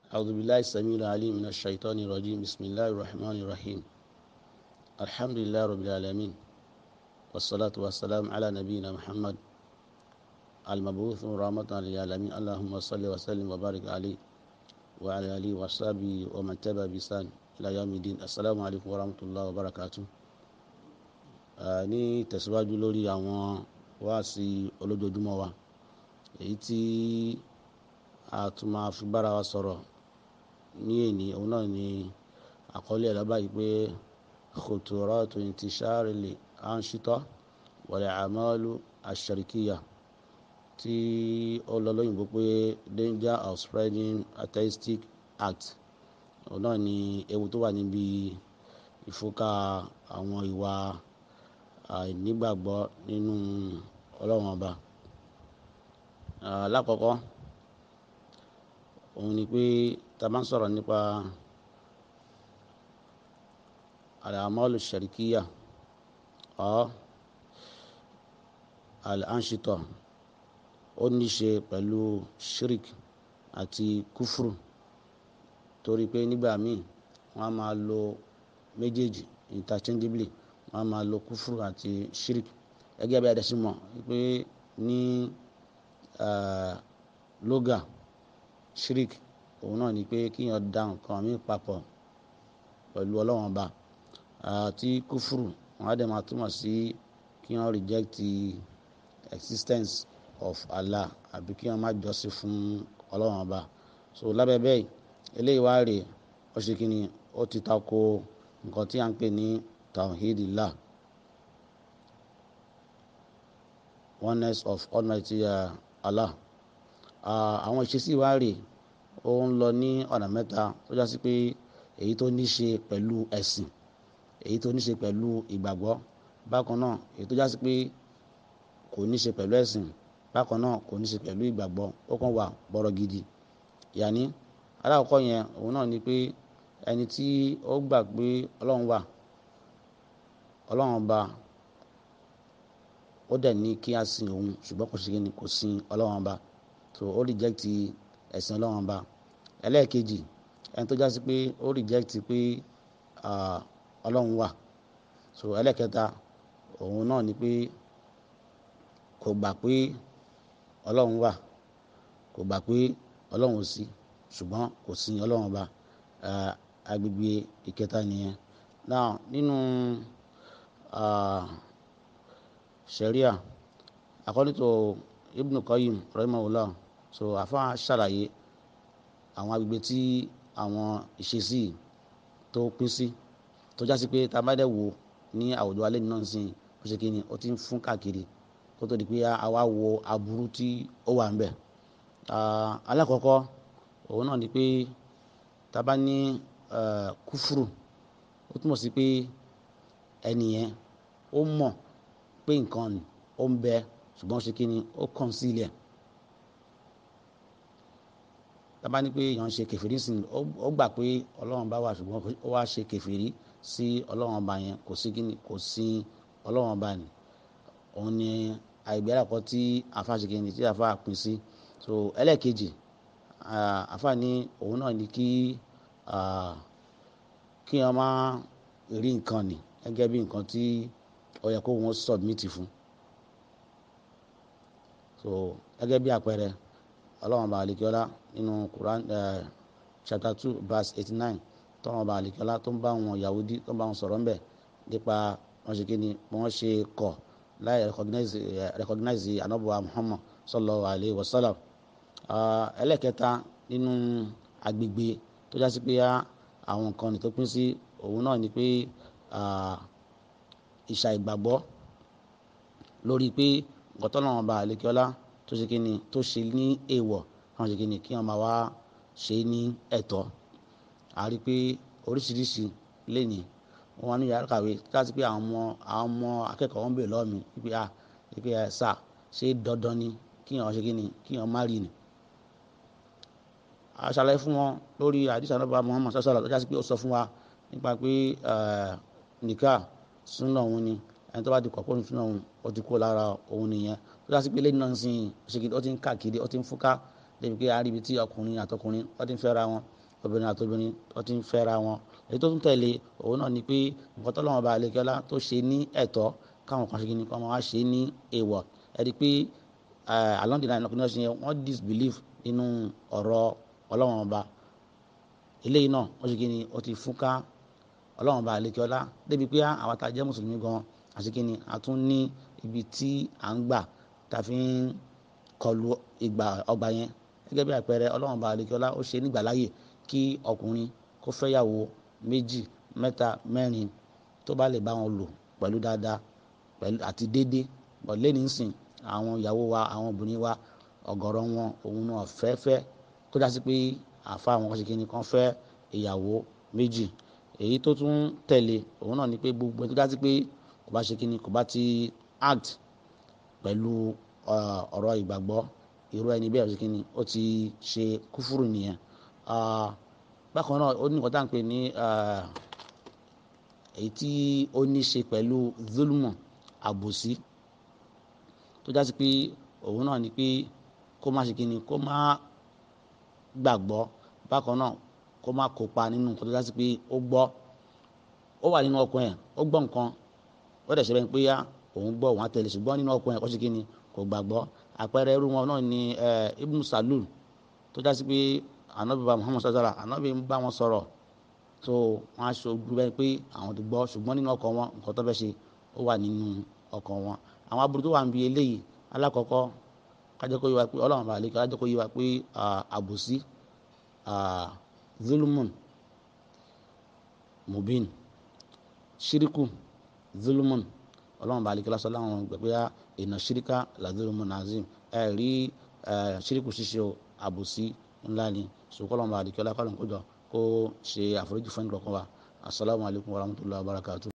أعوذ بالله السميع العليم من الشيطان الرجيم بسم الله الرحمن الرحيم الحمد لله رب العالمين والصلاة والسلام على نبينا محمد المبعوث رحمة للعالمين اللهم صل وسلم وبارك عليه وعلى آله وصحبه ومن تبع بإحسان إلى يوم الدين السلام عليكم ورحمة الله وبركاته ní tẹ̀síwájú lórí àwọn wáàsí olójoojúmọ́ wa èyí tí a tún máa fi bára wa sọ̀rọ̀ ní èní òun náà ni àkọlé ẹ̀ lọ́ba yìí pé khuturatu intishari li anshita wal a'malu ash-sharikiyya tí ó lọ lóyìnbó pé danger of spreading atheistic act òun náà ni ewu tó wà níbi ìfúnka àwọn ìwà àìnígbàgbọ́ nínú ọlọ́run ọba lákọ̀ọ́kọ́ òun ni pé tá a bá ń sọ̀rọ̀ nípa al-a'malu ash-sharikiyya ọ́ al-anshita ó ní ṣe pẹ̀lú shirik àti kúfùrù torí pé nígbà míì wọ́n á máa lo méjèèjì interchangeably wọ́n á máa lo kúfùrù àti shirik gẹ́gẹ́ bí adẹ́sí mọ̀ pé ní lóga shirik òun náà ni pé kíyàn dá nǹkan mí papọ̀ pẹ̀lú ọlọ́wọ́n ọba àti kúfùrù wọ́n á dẹ̀ máa túmọ̀ sí kíyàn reject the existence of Allah àbí kíyàn má jọ́sìn fún ọlọ́wọ́n ọba so lábẹ́ bẹ́ẹ̀ eléyìí wá rèé ó ṣe kí ni ó ti tako nǹkan tí a ń pè ní tawhidillah oneness of almighty uh, Allah àwọn ìṣesí wa rèé ó ń lọ ní ọ̀nà mẹ́ta tó já sí pé èyí tó ní ṣe pẹ̀lú ẹ̀sìn èyí tó ní ṣe pẹ̀lú ìgbàgbọ́ bákan náà èyí tó já sí pé kò ní ṣe pẹ̀lú ẹ̀sìn bákan náà kò ní ṣe pẹ̀lú ìgbàgbọ́ ó kàn wà bọ́rọ̀ gidi yàní alákọ̀ọ́kọ́ yẹn òun náà ni pé ẹni tí ó gbà pé ọlọ́run wà ọlọ́run ọba ó dẹ̀ ní kí a sin òun ṣùgbọ́n kò ṣe kò sin ọlọ́run ọba so ó reject ẹ̀sìn ọlọ́run ọba ẹlẹ́ẹ̀kejì ẹni tó jásí pé ó reject pé ọlọ́run wà so ẹlẹ́ẹ̀kẹta òun náà ni pé kò gbà pé ọlọ́run wà kò gbà pé ọlọ́run ò sí ṣùgbọ́n kò sin ọlọ́run ọba agbègbè ìkẹta nìyẹn now nínú sharia according to Ibn Qayyim rahimahullah so àfa ṣàlàyé àwọn agbègbè tí àwọn ìṣesí tó pín sí tó jásí pé tá a bá dẹ̀ wò ní àwùjọ alẹ́ náà sìn ó ṣe kíni ó ti ń fún káàkiri kó tó di pé a wá wo aburú tí ó wà ń bẹ̀ alákọ̀ọ́kọ́ òun náà ni pé tá a bá ní kúfùrù ó túmọ̀ sí pé ẹnìyẹn ó mọ̀ pé nǹkan ni ó ń bẹ ṣùgbọ́n ó ṣe kí ni ó kàn sí ilẹ̀ tábà ní pé èèyàn ń ṣe kẹfìrí sí i ó gbà pé ọlọ́run bá wà ṣùgbọ́n ó wá ṣe kẹfìrí sí ọlọ́run ọba yẹn kò sí kí ni kò sí ọlọ́run ọba ni òun ni àìgbé àkọ́ tí àfa ṣe kí ni tí àfa pín sí so ẹlẹ́ẹ̀kejì àfa ní òun náà ni kí kí wọ́n máa rí nǹkan ni gẹ́gẹ́ bí nǹkan tí ó yẹ kó wọ́n submit fún so gẹ́gẹ́ bí àpẹẹrẹ ọlọ́run ọba àlekíọ́lá nínú Quran uh, chapter two verse eighty nine tọ́lọ́run ọba àlekíọ́lá tó ń bá wọn Yahudi tó ń bá wọn sọ̀rọ̀ ńbẹ̀ nípa wọn ṣe kíni wọn ṣe kọ̀ láì recognize uh, recognize anabuwa Muhammad sallallahu alayhi wa sallam ẹlẹ́kẹta nínú agbègbè tó jásí pé àwọn nǹkan tó pín sí òun náà ni pé ìṣà ìgbàgbọ́ lórí pé nǹkan tọ́lọ́run ọba àlekíọ́lá tó ṣe kíni tó ṣe ní èèwọ̀ àwọn ṣe kíni kí wọ́n máa wá ṣe ní ẹ̀tọ́ a rí i pé oríṣiríṣi lẹ́ni wọ́n wá ní yàrá kàwé láti pé àwọn ọmọ àwọn ọmọ akẹ́kọ̀ọ́ wọn bèèrè lọ́wọ́ mi wípé a wípé ẹ sà ṣé dandan ni kí wọ́n ṣe kíni kí wọ́n má rí ni. a ṣàlàyé fún wọn lórí àdìsá náà bá Muhammad sọ́sọ́lá tó ṣe pé ó sọ fún wa nípa pé nìkà súnà òun ni ẹni tó bá di kọ̀ọ̀pọ̀ ní súnà òun ó ti kó lára òun nìyẹn tó dá sí pé lẹ́yìn náà ń sìn ṣèkìtì ó ti ń káàkiri ó ti ń fúnká débi pé àríbi tí ọkùnrin àtọkùnrin wọ́n ti ń fẹ́ra wọn obìnrin àtobìnrin wọ́n ti ń fẹ́ra wọn èyí tó tún tẹ̀lé òun náà ni pé nǹkan tó lọ́wọ́ bá àlekẹ́lá tó ṣe ní ẹ̀tọ́ káwọn kan ṣe kí ni kọ́ máa ṣe ní èèwọ̀ ẹ̀rí pé along the line ọkùnrin náà ṣe yẹn wọ́n disbelieve nínú ọ̀rọ̀ ọlọ́wọ́n ọba eléyìí náà wọ́n ṣe kí ni ó ti fúnká ọlọ́wọ́n ọba àlekẹ́lá débi pé àwọn tá a jẹ́ mùsùlùmí gan àti kí ni a tún ní ibi tí à ń gbà tá a fi ń kọlu ìgbà ọgbà yẹn gẹ́gẹ́ bí àpẹẹrẹ ọlọ́wọ́n ọba àlekẹ́lá ó ṣe nígbà láàyè kí ọkùnrin kó fẹ́yàwó méjì mẹ́ta mẹ́rin tó bá lè bá wọn lò pẹ̀lú dáadáa pẹ̀lú àti déédéé bọ̀ lẹ́ni sìn àwọn ìyàwó wa àwọn obìnrin wa ọ̀gọ̀rọ̀ wọn òun náà fẹ́fẹ́ tó dá sí pé àfa àwọn kọ́sìkì ni kan fẹ́ ìyàwó méjì èyí tó tún tẹ̀lé òun náà ni pé gbogbo tó dá sí pé kò bá ṣe kí ni kò bá ti act pẹ̀lú ọ̀rọ̀ ìgbàgbọ́ irú ẹni bẹ́ẹ̀ ṣe kí ni ó ti ṣe kúfúrú nìyẹn bákan náà ó ní nǹkan tá à ń pè ní èyí tí ó ní ṣe pẹ̀lú zulmu àbòsí tó jásí pé òun náà ni pé kó má ṣe kíni kó má gbàgbọ́ bákan náà kó má kópa nínú nǹkan tó jásí pé ó gbọ́ ó wà nínú ọkàn ẹ̀ ó gbọ́ nǹkan ó dẹ̀ ṣe bẹ́ẹ̀ pé yá òun gbọ́ òun á tẹ̀lé ṣùgbọ́n nínú ọkàn ẹ̀ kó ṣe kíni kò gbàgbọ́ àpẹẹrẹ irú wọn náà ni Ibn Salul tó jásí pé anabi bá Muhammad sallallahu anabi ń bá wọn sọ̀rọ̀ so wọn á ṣojú bẹ́ẹ̀ pé àwọn ti gbọ́ ṣùgbọ́n nínú ọkàn wọn nǹkan tó fẹ́ ṣe ó wà nínú ọkàn wọn àwọn aburú tó wà ń bi eléyìí alákọ̀ọ́kọ́ kájọ́ kó yé wa pé ọlọ́run bá lè kájọ́ kó yé wa pé àbòsí zulmun mubin shiriku zulmun ọlọ́run bá lè kí lásán láwọn gbẹ̀gbẹ́ ìnà shirika la zulmun nazim ẹ̀ rí shiriku ṣíṣe àbòsí ńlá ni sùkọ́lọ́run bá lè kí ọlá kọ́lọ́n kó jọ kó ṣe àforíjì fún ẹnì kọ̀ọ̀kan wa asalaamualeykum wa rahmatulahi wa barakatuh.